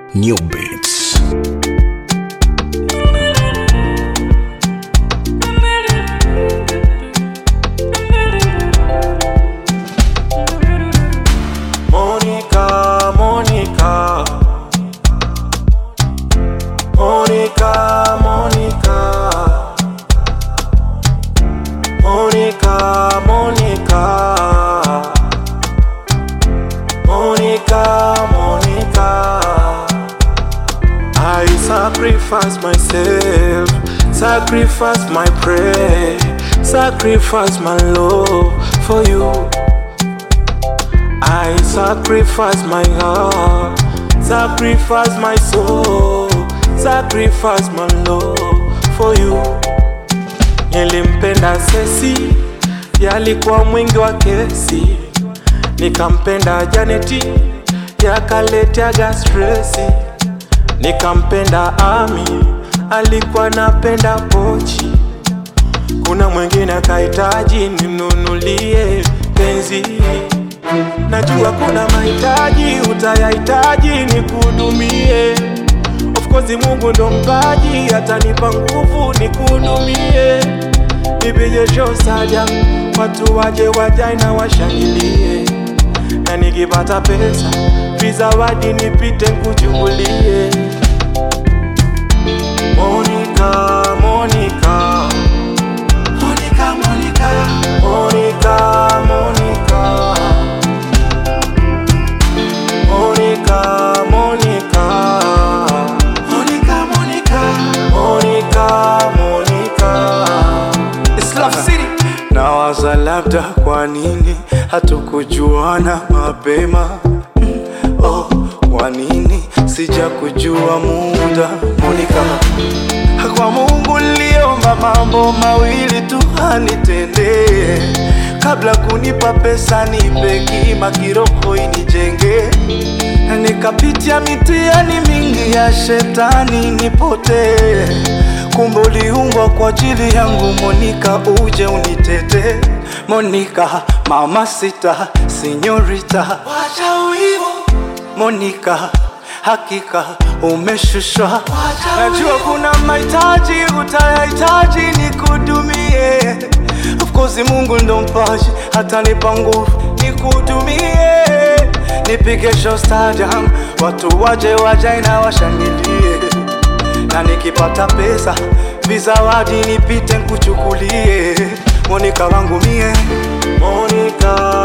New Beats. Monica, Monica. Monica, Monica. Monica, Monica. Monica, Monica. I sacrifice myself, sacrifice my prayer, sacrifice my love for you. I sacrifice my heart, sacrifice my soul, sacrifice my love for you. Nilimpenda Sesi, yalikuwa mwingi wa kesi, nikampenda Janeti, yakaleteaga stresi, nikampenda Ami, alikuwa napenda pochi, kuna mwingine akahitaji nimnunulie penzi Najua kuna mahitaji utayahitaji nikuhudumie. Of course Mungu ndo mpaji, atanipa nguvu nikuhudumie. Nipige show saja, watu waje wajai na washangilie, na nikipata pesa vizawadi nipite nkuchukulie. Monica, Monica, Monica, Monica, Monica, Monica. Monica, Monica, Monica, Monica, Monica, Monica. It's Love City. Nawaza labda kwa nini hatukujuana mapema Mm, oh, kwa nini sija kujua muda Monica, kwa Mungu niliomba mambo mawili tu anitendee kabla kunipa pesa nipe kima kiroho inijenge nikapitia mitihani mingi ya shetani nipotee kumbe uliumbwa kwa ajili yangu Monica, uje unitete Monica, mama sita, sinyorita, wacha wivu Monica, hakika umeshushwa. Najua kuna mahitaji utayahitaji nikudumie. Of course Mungu ndo mpaji, atanipa nguvu nikudumie. Nipige show stadium, watu waje wajai na washangilie, na nikipata pesa vizawadi nipite nkuchukulie. Monica wangu mie Monica,